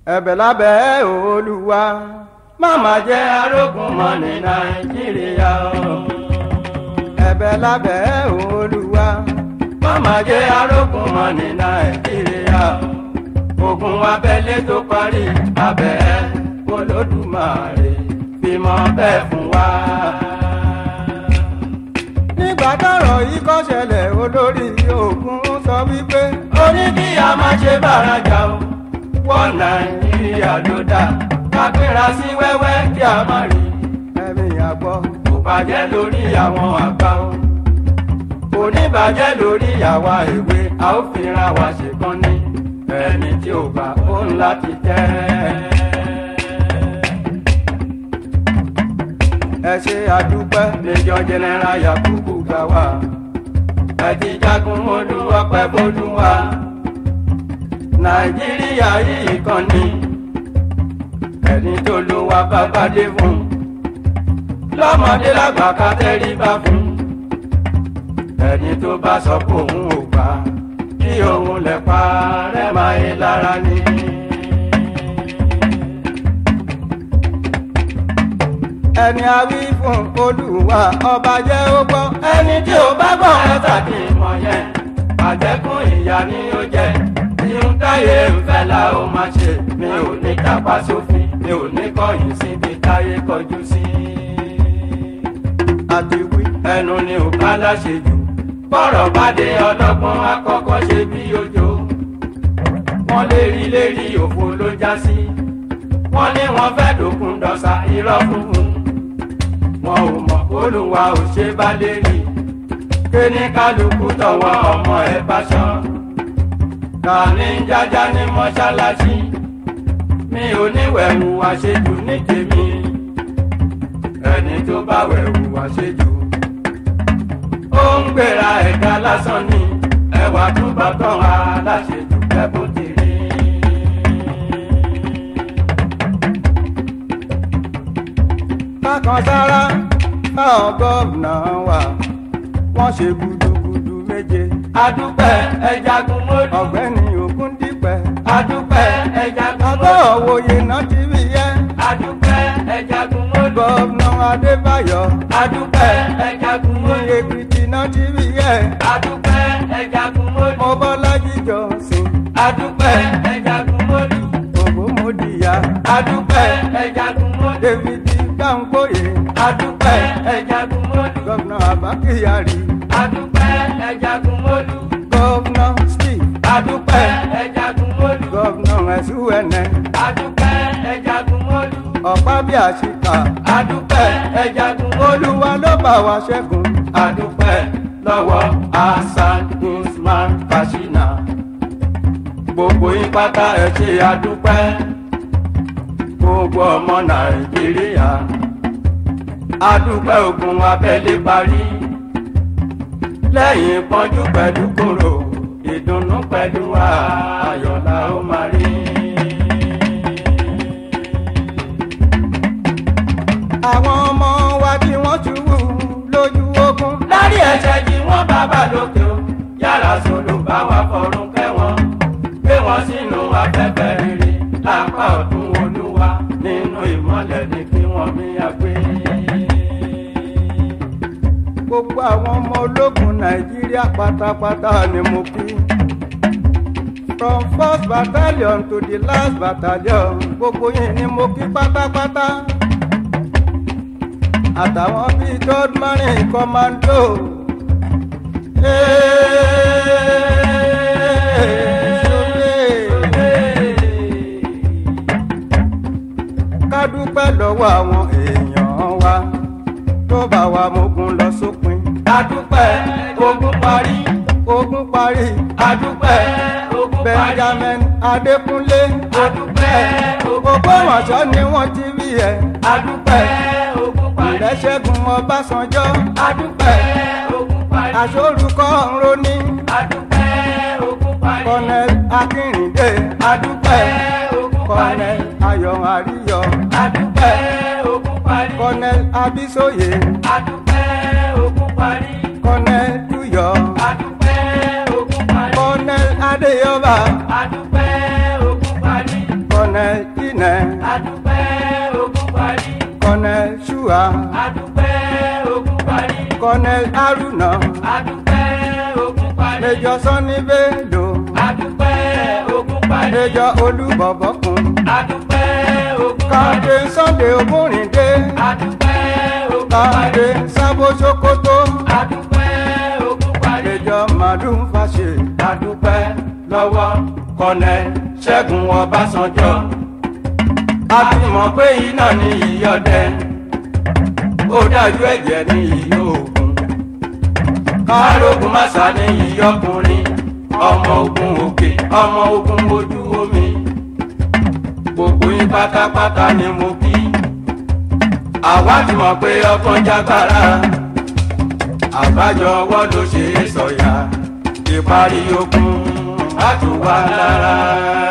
ẹ̀bẹ̀ lábẹ́ olúwa máma jẹ́ arógun mọ́ ní nàìjíríà o. ẹ̀bẹ̀ lábẹ́ olúwa máma jẹ́ arógun mọ́ ní nàìjíríà o. ogun abẹ́lé tó parí abẹ́ olódùmarè bímọ bẹ́ẹ̀ fún wa. nígbà tọ́rọ̀ yìí kọ́ ṣẹlẹ̀ olórí ogun sọ wípé ó ní kí a má ṣe bára jà o wọ́n nàìjíríà ló dá kápẹ́ra sí wẹ́wẹ́ kí a má rí ẹ̀mí àgbọ̀ kò bàjẹ́ lórí àwọn àgbà o kò ní bàjẹ́ lórí àwa èwe a ó fira wa ṣèkan ní ẹni tí ò bá ó ń láti tẹ́ ẹ ṣe àdúpẹ́ lẹ́jọ́ jẹnẹra yakubu gbà wá ẹ ti jagun olú ọpẹ́ bólú wa nàìjíríà yìí kan ní ẹni tó ló wá bàbá dé fún lọ́mọdé lágbà ká tẹríba fún ẹni tó bá sọ pé òun ò gbà kí òun lè pa rẹ̀ máa yé lára ní. ẹni a wí fún olúwa ọba jẹ́ ó gbọ́ ẹni tí ò bá gbọ́ ẹ tàbí ìmọ̀ yẹn àjẹkùn ìyá ni ó jẹ́ ihun táyé ń fẹ́ la ó máa ṣe mi ò ní kápá sófin mi ò ní kọ̀yìn síbi táyé kọjú sí. àti wí ẹnu ni ò ká láṣẹ jù bọ́rọ̀ bá dé ọlọ́gbọ́n akọ́kọ́ ṣe bí ojo wọ́n lérí lérí òfo ló já sí wọ́n ní wọ́n fẹ́ dòkun dọ̀sà irọ́ funfun wọn ò mọ̀ olùwà ò ṣe bá lérí kéní kálukú tọwọ́ ọmọ ẹ̀ bá ṣán kàní jájá ní mọ́ṣáláṣí mi ò ní wẹ̀wù àṣejù ní tèmi ẹni tó bá wẹ̀wù àṣejù ó ń gbéra ẹ̀ka lásán ni ẹwà túbọ̀ tán aláṣejù kẹ́bùn ti rí. bákan sára táwọn gómìnà wà wọ́n ṣe gudugudu méje. adúpẹ́ ẹjagun mọ́lú. ọ̀gbẹ́ni ògúndípẹ̀. adúpẹ́ ẹjagun mọ́lú. ọgọ́ òwòye náà ti rí yẹ. adúpẹ́ ẹjagun mọ́lú. gómìnà adébáyọ̀. adúpẹ́ ẹjagun mọ́lú. ní èkìtì náà ti rí yẹ. adúpẹ́ ẹjagun mọ́lú. mọ́bọ́lájí jọ̀sìn. adúpẹ́ ẹjagun mọ́lú. ògbómọdìyà. adúpẹ́ ẹjagun mọ́lú. david gbàǹgbòye. adúpẹ́ ẹjagun mọ́lú. gómìnà àbá kyari adúpẹ́ ẹjagun mọ́lú. gọ́vnà steve adúpẹ́ ẹjagun mọ́lú. gọ́vnà ẹ̀sùwẹ̀nẹ̀ adúpẹ́ ẹjagun mọ́lú. ọ̀pá bí àṣìkà adúpẹ́ ẹjagun mọ́lú. olúwa ló bá wa ṣẹ́gun adúpẹ́ lọ́wọ́ hasan usman kashina. gbogbo yín pátá ẹ ṣe àdúpẹ́ gbogbo ọmọ nàìjíríà àdúpẹ́ ogun abẹ́lé parí lẹ́yìn pọ́njú pẹ̀lú kòrò ìdùnnú pẹ̀lú ayọ̀ la ó máa rí. àwọn ọmọ wa tí wọ́n ṣubú lójú ogun. lárí ẹ̀ṣẹ̀ jí wọ́n bàbá lókè o yàrá sọ̀rọ̀ bá wa fọ̀rùn kẹ́ wọn gbé wọn sínú afẹ́fẹ́ rere lápá ọ̀tún olúwa nínú ìmọ̀lẹ̀ ní kí wọ́n mi àgbé. gbogbo àwọn ọmọ ológun nàìjíríà pátápátá ni mo kí. from first battalion to the last battalion gbogbo yín ni mo kí pátápátá. àtàwọn bíi third marine commando. ká dúpẹ́ lọ́wọ́ àwọn èèyàn wa tó bá wa mógun lọ sópin. adúpẹ́ ogun parí ogun parí adúpẹ́ ogun parí benjamin adékúnlé adúpẹ́ ogun gbogbo wọ̀nṣọ́ ni wọ́n ti rí ẹ̀ adúpẹ́ ogun parí ìrẹsẹ̀gun ọbásanjọ́ adúpẹ́ ogun parí aṣórúkọ ńróní adúpẹ́ ogun parí colonel akínrìndé adúpẹ́ ogun parí colonel ayọ̀ àríyọ̀ adúpẹ́ ogun parí colonel abisoye adúpẹ́ ogun parí colonel duyọ̀ adúpẹ́ ogun parí colonel adéyọba adúpẹ́ ogun parí colonel dínà adúpẹ́ ogun parí kọ́nẹ́l ṣùà adúpẹ́ ogun parí kọ́nẹ́l haruna adúpẹ́ ogun parí méjọ sanni bello adúpẹ́ ogun parí méjọ olúbọ̀bọ̀kun adúpẹ́ ogun parí káde sunday ogúnrìndé adúpẹ́ ogun káde parí sábó sokoto adúpẹ́ ogun parí méjọ màdù fàṣẹ adúpẹ́ lọ́wọ́ kọ́nẹ́ ṣẹ́gun ọbásanjọ́ a ti mọ̀ pé iná ní ìyọ̀dẹ ó dájú ẹ̀jẹ̀ ní ìyó òkun kárógun màsà ní ìyọkùnrin ọmọ ogun òkè ọmọ ogun ojú omi gbogbo yín pátápátá ni mo kí àwa ti mọ̀ pé ọkàn jágbára àbájọ ọwọ́ ló ṣe é sọ̀yà ìparí ogun á tù wá lára.